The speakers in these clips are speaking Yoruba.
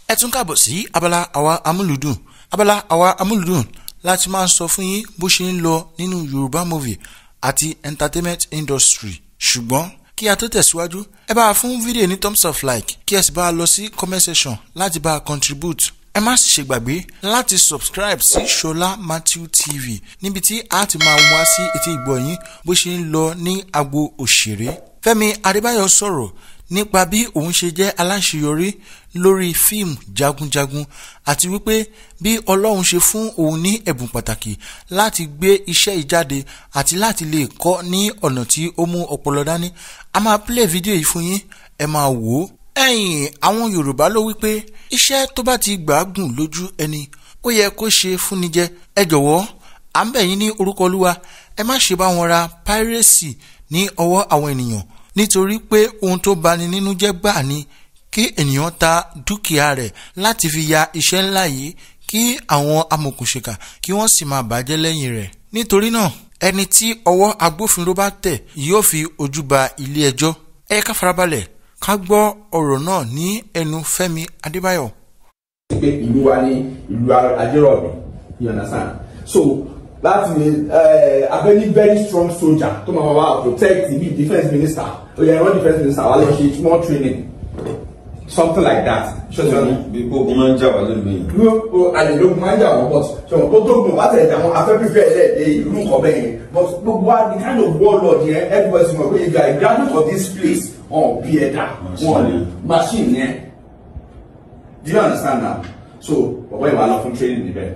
ẹ tún kàbọ̀ sí abala àwa amúlùdùn abala àwa amúlùdùn láti máa sọ fún yín bó ṣe ń lọ nínú yorùbá movie àti entertainment industry ṣùgbọ́n kí a tó tẹ̀síwájú ẹ bá a fún fídíò ní thumbs up like kí ẹ sì bá a lọ sí comment section láti bá a contribute ẹ má sì ṣe gbàgbé láti subscribe sí ṣọlá matthew tv níbi tí a ti máa wá sí etí ìgbọ́ yín bó ṣe ń lọ ní agbo òṣèré fẹ́mi adébáyọ̀ sọ̀rọ̀ nípa bí òun ṣe jẹ́ aláṣeyọrí lórí fíìmù jagunjagun àti wípé bí ọlọ́run ṣe fún òun ní ẹ̀bùn pàtàkì láti gbé iṣẹ́ ìjáde àti láti lè kọ́ ní ọ̀nà tí ó mú ọpọlọ dání a máa play fídíò yìí fún yín ẹ máa wò ó. ẹ̀yìn àwọn yorùbá ló wípé iṣẹ́ tó bá ti gbàágùn lójú ẹni ó yẹ kó ṣe fúnni jẹ ẹ jọ̀wọ́ à ń bẹ̀ yín ní orúkọ olúwa ẹ má ṣe bá wọn ra pírẹ́sì ní ọwọ́ àwọn ènìyàn nítorí pé ohun tó bani nínú jẹ́ gbà ni kí ènìyàn ta dúkìá rẹ̀ láti fi ya iṣẹ́ ńlá yìí kí àwọn amòkùnṣèkà kí wọ́n sì máa bàjẹ́ lẹ́yìn rẹ̀. nítorí náà ẹni tí ọwọ́ agbófinró bá tẹ̀ yóò fi ojú ba ilé ẹjọ́. ẹ ká farabalẹ̀ ká gbọ́ ọ̀rọ̀ náà ní ẹnu Fẹ́mi Adébáyọ̀. pé ìlú wa ní ìlú ajérọ̀bì you understand so láti lè abẹ́ ní very strong soldier tó máa wá protect the defence minister ó yẹ ẹ̀rọ defence minister wà lọ ṣe small training something like that. bí gbogbo máa ń jà wá lónìí yìí. ló àlelógún máa ń jà wọ́n but ṣọ̀rọ̀ tó tóògùn bá tẹ̀ dáwọn afẹ́fífẹ́ ẹlẹ́ẹ̀dẹ́ ìlú nǹkan bẹ́ẹ̀ yẹn but gbogbo wa the kind of warlord yẹn everybody sọ pé if you are a graduate of this place wọn bí ẹ̀dá wọn ni machine yẹn do you understand now so bọ̀bọ̀ ìwà lọ fún training níbẹ̀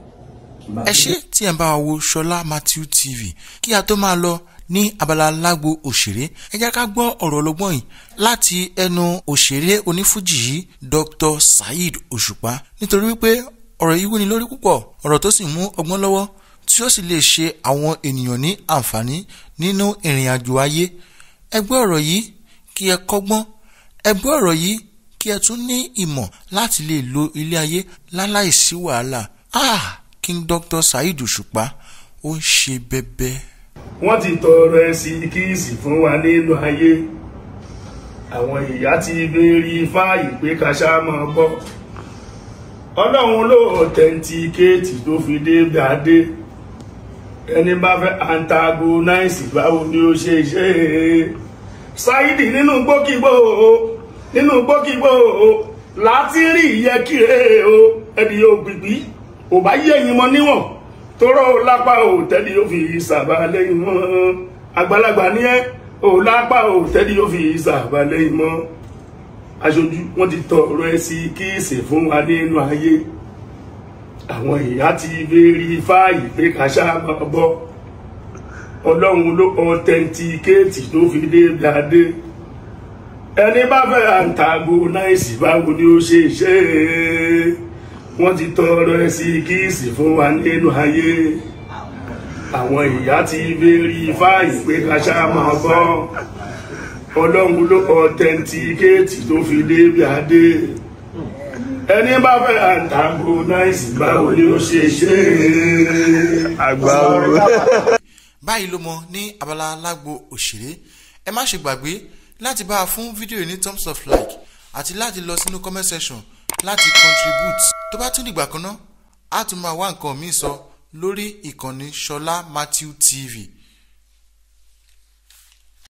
ẹ ṣé tí ẹ ń bá wa wo ṣọlá matthew tv kí a tó máa lọ ní abala lágbo òṣèré ẹ jẹ́ ká gbọ́ ọ̀rọ̀ ọlọ́gbọ́n yìí láti ẹnu òṣèré onífújì yìí dr saheed òṣùpá nítorí wípé ọ̀rọ̀ yìí wúni lórí púpọ̀ ọ̀rọ̀ tó sì mú ọgbọ́n lọ́wọ́ tí ó sì lè ṣe àwọn ènìyàn ní àǹfààní nínú ìrìn àjò ayé ẹ gbọ́ ọ̀rọ̀ yìí kí ẹ kọ́gbọ́n ẹ gbọ́ ọ̀rọ̀ yìí kí ẹ tún ní ìmọ̀ láti lè lo ilé ayé láláìsí wàhálà ah king dr saheed òṣùpá ó ń ṣe bẹbẹ. wọ́n ti tọrọ ẹ̀sìn kíìsì fún wa nínú ayé àwọn ìyá ti béèrè fáàyè pé ká ṣáà máa gbọ́ ọlọ́run ló ọ̀tẹ̀ntikéètì tó fi dé gbàdé ẹni bá fẹ́ antagonize báwo ni ó ṣe ṣe é Saheed nínú gbókìgbò nínú gbókìgbò láti rí ìyẹ́kìrè o ẹni yóò gbìgbì ò bá yẹ̀yìn mọ́ níwọ̀n tóró lápá ò tẹ́lẹ̀ yóò fi sàbà lẹ́yìn mọ́ àgbàlagbà ní ẹ́ ò lápá ò tẹ́lẹ̀ yóò fi sàbà lẹ́yìn mọ́ aṣojú wọn ti tọrọ ẹ sí kíìsì fún wa nínú ayé àwọn ìyá ti béèrè fáàyè pé ká ṣáà máa bọ́ ọlọ́run ló ọ̀tẹ̀ntikéètì tó fi dé dáadé ẹni bá fẹ́ antagonize báwo ni ó ṣe ṣe é wọ́n ti tọrọ ẹ sí kíìsì fún wa nínú ayé àwọn ìyá ti béèrè fáàyè pé ká ṣáà máa bọ́ ọlọ́run ló ọ̀tẹ̀ntikéètì tó fi débi adé ẹni bá fẹ́ antagonize báwo ni ó ṣe ṣe àgbà wo. báyìí ló mọ ní abala lágbo òṣèré ẹ má ṣe gbàgbé láti bá a fún fídíò ní thumbs up like àti láti lọ sínú comment section láti contribute tó bá tún dìgbà kan náà á tún máa wá nǹkan míì sọ lórí ìkànnì ṣọlá matthew tv